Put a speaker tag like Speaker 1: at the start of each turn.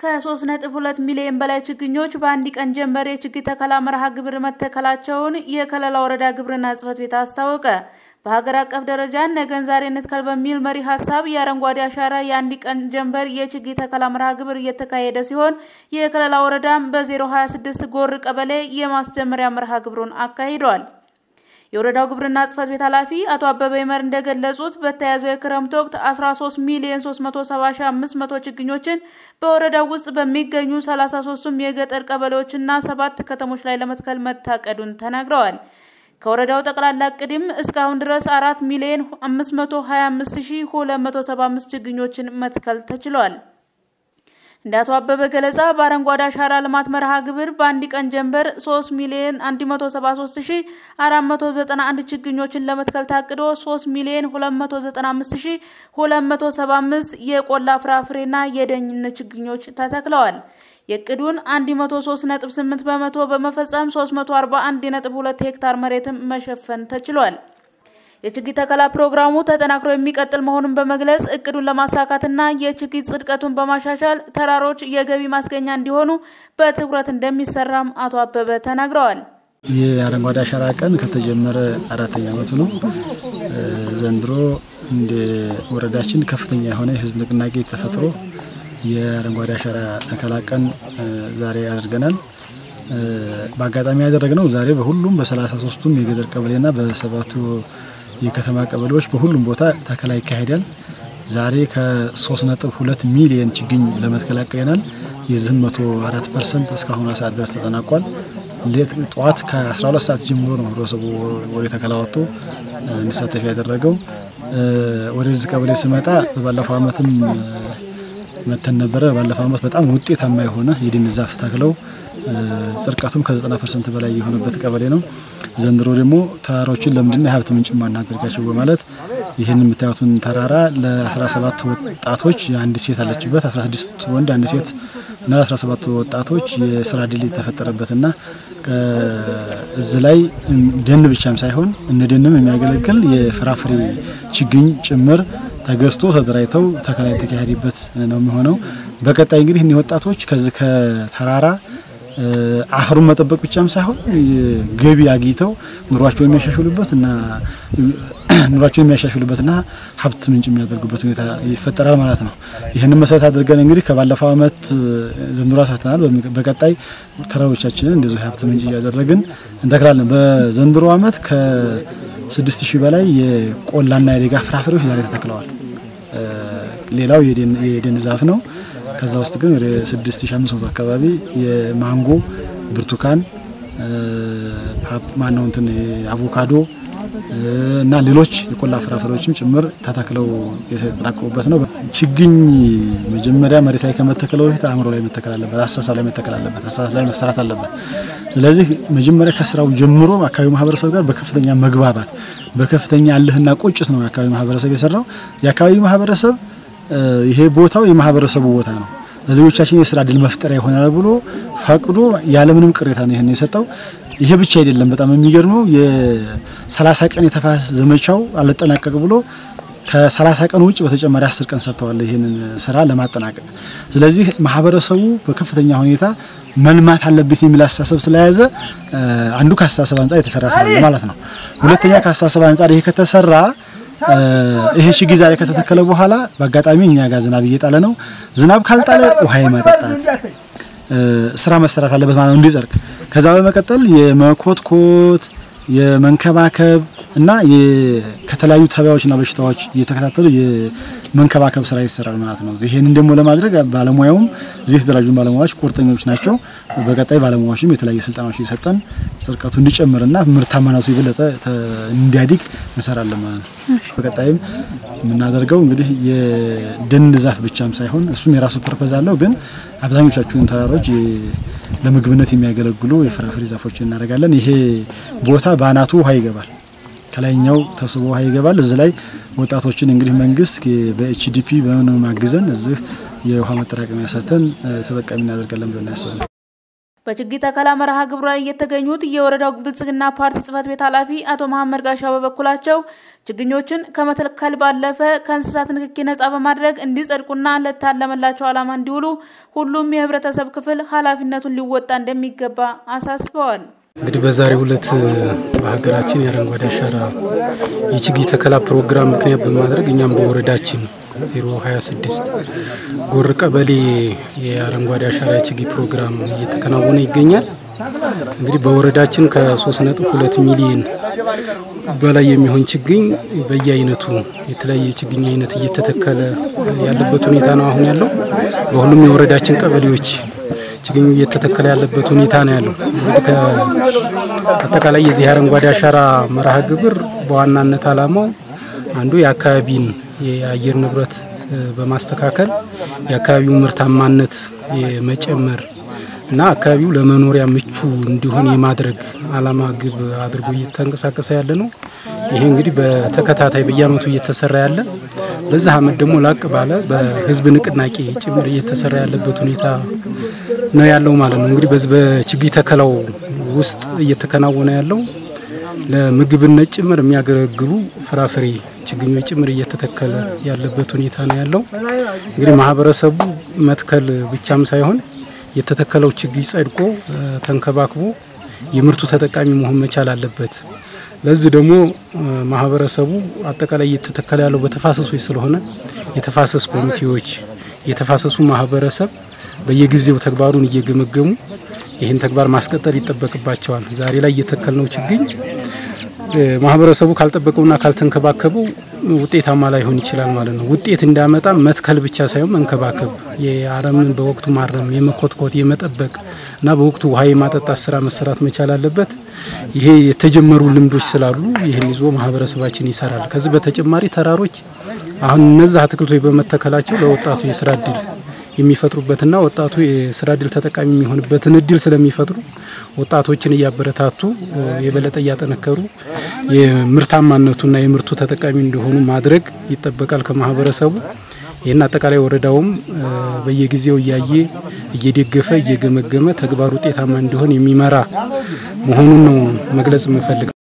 Speaker 1: ከ3.2 ሚሊዮን በላይ ችግኞች በአንድ ቀን ጀንበር የችግኝ ተከላ መርሃ ግብር መተከላቸውን የከለላ ወረዳ ግብርና ጽሕፈት ቤት አስታወቀ። በሀገር አቀፍ ደረጃ ነገን ዛሬ እንትከል በሚል መሪ ሀሳብ የአረንጓዴ አሻራ የአንድ ቀን ጀንበር የችግኝ ተከላ መርሃ ግብር እየተካሄደ ሲሆን የከለላ ወረዳም በ026 ጎር ቀበሌ የማስጀመሪያ መርሃ ግብሩን አካሂዷል። የወረዳው ግብርና ጽሕፈት ቤት ኃላፊ አቶ አበበ ይመር እንደገለጹት በተያዘው የክረምት ወቅት 13 ሚሊዮን 370500 ችግኞችን በወረዳው ውስጥ በሚገኙ 33ቱም የገጠር ቀበሌዎችና ሰባት ከተሞች ላይ ለመትከል መታቀዱን ተናግረዋል። ከወረዳው ጠቅላላ እቅድም እስካሁን ድረስ 4 ሚሊዮን 525275 ችግኞችን መትከል ተችሏል። እንደ አቶ አበበ ገለጻ በአረንጓዴ አሻራ ልማት መርሃ ግብር በአንድ ቀን ጀንበር 3 ሚሊዮን 173491 ችግኞችን ለመትከል ታቅዶ 3 ሚሊዮን 295275 የቆላ ፍራፍሬና የደን ችግኞች ተተክለዋል። የእቅዱን 103.8 በመቶ በመፈጸም 341.2 ሄክታር መሬትም መሸፈን ተችሏል። የችግኝ ተከላ ፕሮግራሙ ተጠናክሮ የሚቀጥል መሆኑን በመግለጽ እቅዱን ለማሳካትና የችግኝ ጽድቀቱን በማሻሻል ተራሮች የገቢ ማስገኛ እንዲሆኑ በትኩረት እንደሚሰራም አቶ አበበ ተናግረዋል።
Speaker 2: የአረንጓዴ አሻራ ቀን ከተጀመረ አራተኛ ዓመቱ ነው። ዘንድሮ እንደ ወረዳችን ከፍተኛ የሆነ የህዝብ ንቅናቄ ተፈጥሮ የአረንጓዴ አሻራ ተከላ ቀን ዛሬ አድርገናል። በአጋጣሚ ያደረግነው ዛሬ በሁሉም በሰላሳ ሶስቱም የገጠር ቀበሌና በሰባቱ የከተማ ቀበሌዎች በሁሉም ቦታ ተከላ ይካሄዳል። ዛሬ ከ3.2 ሚሊየን ችግኝ ለመትከል አቅደናል። የዚህም 104 ፐርሰንት እስካሁን ሰዓት ድረስ ተጠናቋል። ጠዋት ከ12 ሰዓት ጀምሮ ነው ህብረተሰቡ ወደ ተከላ ወጥቶ እንዲሳተፍ ያደረገው። ወደዚህ ቀበሌ ስመጣ ባለፈው ዓመትም መተን ነበረ። ባለፈው ዓመት በጣም ውጤታማ የሆነ የደን ዛፍ ተክለው ጽድቀቱም ከ90 ፐርሰንት በላይ የሆነበት ቀበሌ ነው። ዘንድሮ ደግሞ ተራሮችን ለምንድን የሀብት ምንጭ ማናደርጋቸው በማለት ይህን የምታዩትን ተራራ ለ17 ወጣቶች አንድ ሴት አለችበት፣ 16 ወንድ አንድ ሴት እና 17 ወጣቶች የስራ ድል የተፈጠረበትና እዚህ ላይ ደን ብቻም ሳይሆን እነ ደንም የሚያገለግል የፍራፍሬ ችግኝ ጭምር ተገዝቶ ተደራጅተው ተከላ የተካሄደበት ነው የሚሆነው። በቀጣይ እንግዲህ እኒህ ወጣቶች ከዚህ ከተራራ አፈሩን መጠበቅ ብቻም ሳይሆን ገቢ አግኝተው ኑሯቸውን የሚያሻሽሉበት እና ኑሯቸውን የሚያሻሽሉበትና ሀብት ምንጭ የሚያደርጉበት ሁኔታ ይፈጠራል ማለት ነው። ይህንን መሰረት አድርገን እንግዲህ ከባለፈው ዓመት ዘንድሮ አሳተናል። በቀጣይ ተራሮቻችንን እንደዚሁ የሀብት ምንጭ እያደረግን እንተክላለን። በዘንድሮ ዓመት ከስድስት ሺህ በላይ የቆላና የደጋ ፍራፍሬዎች ዛሬ ተተክለዋል። ሌላው የደን ዛፍ ነው። ከዛ ውስጥ ግን ወደ 6500 አካባቢ የማንጎ፣ ብርቱካን፣ ማነው እንትን አቮካዶ እና ሌሎች የቆላ ፍራፍሬዎችም ጭምር ተተክለው የተጠናቀቁበት ነው። ችግኝ መጀመሪያ መሬት ላይ ከመተከለው በፊት አእምሮ ላይ መተከል አለበት፣ አስተሳሰብ ላይ መተከል አለበት፣ አስተሳሰብ ላይ መሰራት አለበት። ስለዚህ መጀመሪያ ከስራው ጀምሮ አካባቢው ማህበረሰብ ጋር በከፍተኛ መግባባት በከፍተኛ እልህና ቁጭት ነው የአካባቢው ማህበረሰብ የሰራው። የአካባቢው ማህበረሰብ ይሄ ቦታው የማህበረሰቡ ቦታ ነው፣ ለሌሎቻችን የስራ እድል መፍጠሪያ ይሆናል ብሎ ፈቅዶ ያለምንም ቅሬታ ነው ይህን የሰጠው። ይሄ ብቻ አይደለም። በጣም የሚገርመው የሰላሳ ቀን የተፋሰስ ዘመቻው አልጠናቀቅ ብሎ ከሰላሳ ቀን ውጭ በተጨማሪ አስር ቀን ሰርተዋል ይህንን ስራ ለማጠናቀቅ። ስለዚህ ማህበረሰቡ በከፍተኛ ሁኔታ መልማት አለበት የሚል አስተሳሰብ ስለያዘ አንዱ ከአስተሳሰብ አንጻር የተሰራ ስራ ማለት ነው። ሁለተኛ ከአስተሳሰብ አንጻር ይሄ ከተሰራ ይሄ ችግኝ ዛሬ ከተተከለ በኋላ በአጋጣሚ እኛ ጋር ዝናብ እየጣለ ነው። ዝናብ ካልጣለ ውሃ የማጠጣት ስራ መሰራት አለበት ማለት ነው እንዲጸድቅ። ከዛ በመቀጠል የመኮትኮት የመንከባከብ እና ከተለያዩ ተባዮችና በሽታዎች እየተከታተሉ የመንከባከብ ስራ ይሰራል ማለት ነው። ይሄንን ደግሞ ለማድረግ ባለሙያውም እዚህ የተደራጁ ባለሙያዎች ቁርጠኞች ናቸው። በቀጣይ ባለሙያዎችም የተለያዩ ስልጠናዎች እየሰጠን ጽድቀቱ እንዲጨምርና ምርታማነቱ የበለጠ እንዲያድግ እንሰራለን ማለት ነው። በቀጣይም የምናደርገው እንግዲህ የደን ዛፍ ብቻም ሳይሆን እሱም የራሱ ፐርፐዝ አለው። ግን አብዛኞቻችሁን ተራሮች ለምግብነት የሚያገለግሉ የፍራፍሬ ዛፎችን እናደርጋለን። ይሄ ቦታ በአናቱ ውሃ ይገባል፣ ከላይኛው ተስቦ ውሃ ይገባል። እዚህ ላይ ወጣቶችን እንግዲህ መንግስት በኤችዲፒ በምን ማግዘን እዚህ የውሃ መጠራቀሚያ ሰርተን ተጠቃሚ እናደርጋለን ብለን ያሰብነው
Speaker 1: በችግኝ ተከላ መርሃ ግብሩ ላይ የተገኙት የወረዳው ብልጽግና ፓርቲ ጽህፈት ቤት ኃላፊ አቶ መሐመድ ጋሻው በበኩላቸው ችግኞችን ከመተከል ባለፈ ከእንስሳት ንክኪ ነጻ በማድረግ እንዲጸድቁና ለታለመላቸው ዓላማ እንዲውሉ ሁሉም የህብረተሰብ ክፍል ኃላፊነቱን ሊወጣ እንደሚገባ አሳስበዋል።
Speaker 3: እንግዲህ በዛሬው ዕለት በሀገራችን የአረንጓዴ አሻራ የችግኝ ተከላ ፕሮግራም ምክንያት በማድረግ እኛም በወረዳችን 026 ጎር ቀበሌ የአረንጓዴ አሻራ የችግኝ ፕሮግራም እየተከናወነ ይገኛል። እንግዲህ በወረዳችን ከ3.2 ሚሊዮን በላይ የሚሆን ችግኝ በየአይነቱ የተለያየ የችግኝ አይነት እየተተከለ ያለበት ሁኔታ ነው አሁን ያለው። በሁሉም የወረዳችን ቀበሌዎች ችግኙ እየተተከለ ያለበት ሁኔታ ነው ያለው። እንግዲህ ከአጠቃላይ የዚህ አረንጓዴ አሻራ መርሃ ግብር በዋናነት ዓላማው አንዱ የአካባቢን የአየር ንብረት በማስተካከል የአካባቢው ምርታማነት የመጨመር እና አካባቢው ለመኖሪያ ምቹ እንዲሆን የማድረግ ዓላማ ግብ አድርጎ እየተንቀሳቀሰ ያለ ነው። ይሄ እንግዲህ በተከታታይ በየዓመቱ እየተሰራ ያለ በዚህ ዓመት ደግሞ ላቅ ባለ በህዝብ ንቅናቄ ጭምር እየተሰራ ያለበት ሁኔታ ነው ያለው ማለት ነው። እንግዲህ በዚህ በችግኝ ተከላው ውስጥ እየተከናወነ ያለው ለምግብነት ጭምር የሚያገለግሉ ፍራፍሬ ችግኞች ጭምር እየተተከለ ያለበት ሁኔታ ነው ያለው። እንግዲህ ማህበረሰቡ መትከል ብቻም ሳይሆን የተተከለው ችግኝ ጸድቆ ተንከባክቦ የምርቱ ተጠቃሚ መሆን መቻል አለበት። ለዚህ ደግሞ ማህበረሰቡ አጠቃላይ እየተተከለ ያለው በተፋሰሶች ስለሆነ የተፋሰስ ኮሚቴዎች፣ የተፋሰሱ ማህበረሰብ በየጊዜው ተግባሩን እየገመገሙ ይህን ተግባር ማስቀጠል ይጠበቅባቸዋል። ዛሬ ላይ እየተከልነው ችግኝ ማህበረሰቡ ካልጠበቀውና ካልተንከባከበው ውጤታማ ላይሆን ይችላል ማለት ነው። ውጤት እንዳመጣ መትከል ብቻ ሳይሆን መንከባከብ፣ የአረምን በወቅቱ ማረም፣ የመኮትኮት፣ የመጠበቅ እና በወቅቱ ውሃ የማጠጣት ስራ መሰራት መቻል አለበት። ይሄ የተጀመሩ ልምዶች ስላሉ ይህን ይዞ ማህበረሰባችን ይሰራል። ከዚህ በተጨማሪ ተራሮች አሁን እነዚህ አትክልቶች በመተከላቸው ለወጣቱ የስራ እድል የሚፈጥሩበትና ወጣቱ የስራ እድል ተጠቃሚ የሚሆንበትን እድል ስለሚፈጥሩ ወጣቶችን እያበረታቱ የበለጠ እያጠነከሩ የምርታማነቱና የምርቱ ተጠቃሚ እንዲሆኑ ማድረግ ይጠበቃል ከማህበረሰቡ። ይህን አጠቃላይ ወረዳውም በየጊዜው እያየ እየደገፈ እየገመገመ ተግባር ውጤታማ እንዲሆን የሚመራ መሆኑን ነው መግለጽ የምፈልግ